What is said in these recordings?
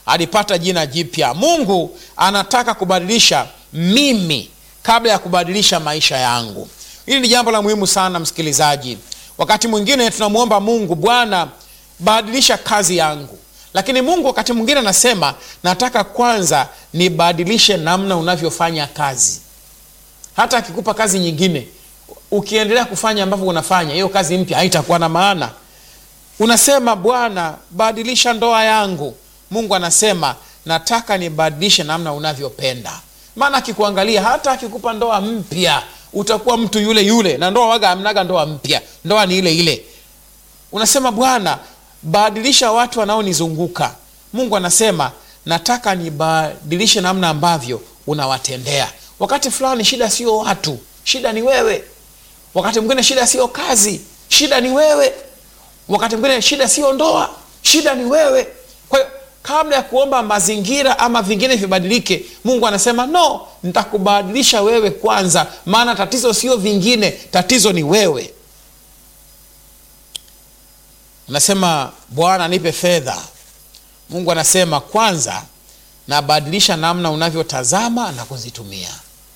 alipata jina jipya. Mungu anataka kubadilisha mimi kabla ya kubadilisha maisha yangu. Hili ni jambo la muhimu sana, msikilizaji. Wakati mwingine tunamwomba Mungu, Bwana badilisha kazi yangu, lakini Mungu wakati mwingine anasema nataka kwanza nibadilishe namna unavyofanya kazi. Hata akikupa kazi nyingine, ukiendelea kufanya ambavyo unafanya, hiyo kazi mpya haitakuwa na maana. Unasema Bwana badilisha ndoa yangu, Mungu anasema nataka nibadilishe namna unavyopenda. Maana akikuangalia, hata akikupa ndoa mpya utakuwa mtu yule yule, na ndoa waga amnaga ndoa mpya, ndoa ni ile ile. Unasema Bwana badilisha watu wanaonizunguka. Mungu anasema nataka nibadilishe namna ambavyo unawatendea. Wakati fulani shida sio watu, shida ni wewe. Wakati mwingine shida sio kazi, shida ni wewe. Wakati mwingine shida sio ndoa, shida ni wewe. Kwa hiyo kabla ya kuomba mazingira ama vingine vibadilike, Mungu anasema no, nitakubadilisha wewe kwanza, maana tatizo sio vingine, tatizo ni wewe. Unasema Bwana nipe fedha. Mungu anasema kwanza nabadilisha namna unavyotazama na kuzitumia.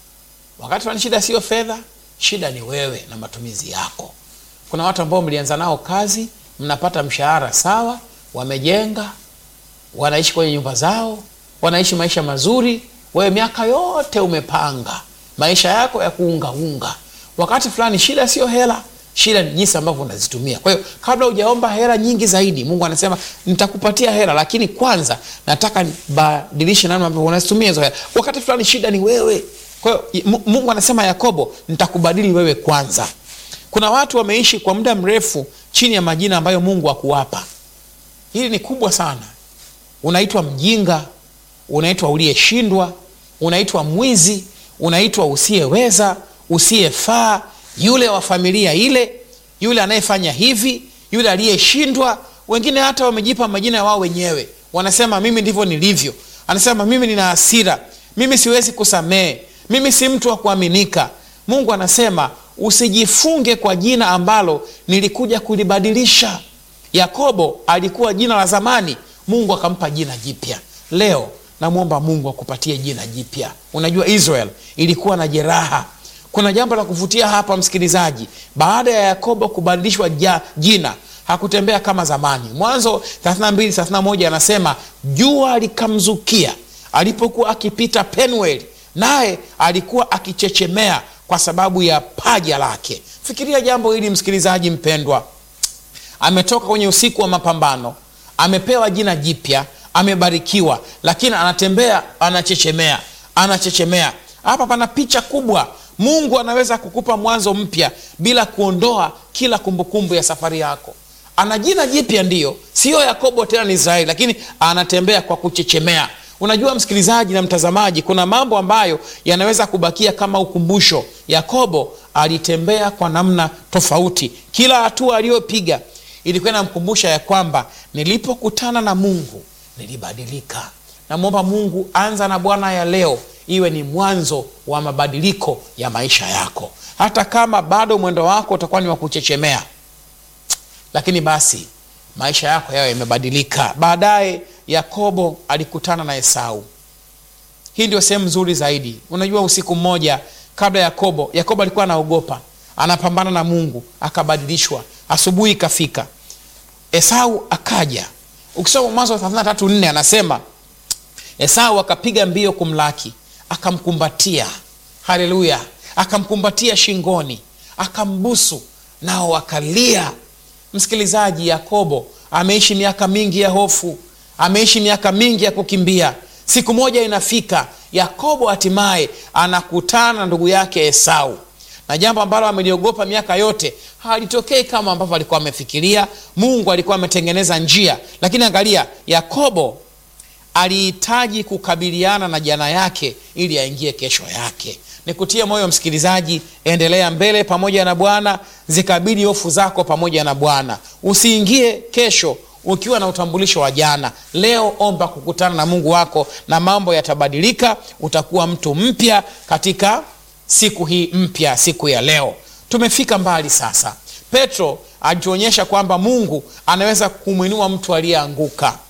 Wakati fulani shida sio fedha, shida ni wewe na matumizi yako. Kuna watu ambao mlianza nao kazi, mnapata mshahara sawa, wamejenga, wanaishi kwenye nyumba zao, wanaishi maisha mazuri. Wewe miaka yote umepanga maisha yako ya kuungaunga. Wakati fulani shida sio hela, shida ni jinsi ambavyo unazitumia. Kwa hiyo kabla hujaomba hela nyingi zaidi, Mungu anasema nitakupatia hela, lakini kwanza nataka nibadilishe namna ambavyo unazitumia hizo hela. Wakati fulani shida ni wewe. Kwa hiyo Mungu anasema Yakobo, nitakubadili wewe kwanza. Kuna watu wameishi kwa muda mrefu chini ya majina ambayo Mungu hakuwapa. Hili ni kubwa sana. Unaitwa mjinga, unaitwa uliyeshindwa, unaitwa mwizi, unaitwa usiyeweza, usiyefaa, yule wa familia ile, yule anayefanya hivi, yule aliyeshindwa. Wengine hata wamejipa majina ya wao wenyewe, wanasema mimi ndivyo nilivyo. Anasema mimi nina hasira, mimi siwezi kusamehe, mimi si mtu wa kuaminika. Mungu anasema usijifunge kwa jina ambalo nilikuja kulibadilisha. Yakobo alikuwa jina la zamani, Mungu akampa jina jipya. Leo namwomba Mungu akupatie jina jipya. Unajua Israel ilikuwa na jeraha. Kuna jambo la kuvutia hapa, msikilizaji. Baada ya Yakobo kubadilishwa ja, jina hakutembea kama zamani. Mwanzo 32 31 anasema jua likamzukia alipokuwa akipita Penueli, naye alikuwa akichechemea kwa sababu ya paja lake. Fikiria jambo hili msikilizaji mpendwa, ametoka kwenye usiku wa mapambano, amepewa jina jipya, amebarikiwa, lakini anatembea anachechemea, anachechemea. Hapa pana picha kubwa. Mungu anaweza kukupa mwanzo mpya bila kuondoa kila kumbukumbu ya safari yako. Ana jina jipya, ndiyo, siyo Yakobo tena, ni Israeli, lakini anatembea kwa kuchechemea. Unajua msikilizaji na mtazamaji, kuna mambo ambayo yanaweza kubakia kama ukumbusho. Yakobo alitembea kwa namna tofauti. Kila hatua aliyopiga ilikuwa inamkumbusha ya kwamba nilipokutana na Mungu nilibadilika. Namwomba Mungu, anza na Bwana ya leo iwe ni mwanzo wa mabadiliko ya maisha yako, hata kama bado mwendo wako utakuwa ni wa kuchechemea, lakini basi maisha yako yayo yamebadilika. Baadaye Yakobo alikutana na Esau. Hii ndio sehemu nzuri zaidi. Unajua, usiku mmoja kabla Yakobo, Yakobo alikuwa anaogopa, anapambana na Mungu, akabadilishwa. Asubuhi ikafika, Esau akaja. Ukisoma Mwanzo 33:4 anasema Esau akapiga mbio kumlaki, akamkumbatia. Haleluya! Akamkumbatia shingoni, akambusu, nao akalia. Msikilizaji, Yakobo ameishi miaka mingi ya hofu, ameishi miaka mingi ya kukimbia. Siku moja inafika, Yakobo hatimaye anakutana na ndugu yake Esau, na jambo ambalo ameliogopa miaka yote halitokei kama ambavyo alikuwa amefikiria. Mungu alikuwa ametengeneza njia, lakini angalia, Yakobo alihitaji kukabiliana na jana yake ili aingie kesho yake. Nikutie moyo msikilizaji, endelea mbele pamoja na Bwana, zikabili hofu zako pamoja na Bwana. Usiingie kesho ukiwa na utambulisho wa jana. Leo omba kukutana na Mungu wako na mambo yatabadilika. Utakuwa mtu mpya katika siku hii mpya, siku ya leo. Tumefika mbali sasa. Petro alituonyesha kwamba Mungu anaweza kumwinua mtu aliyeanguka.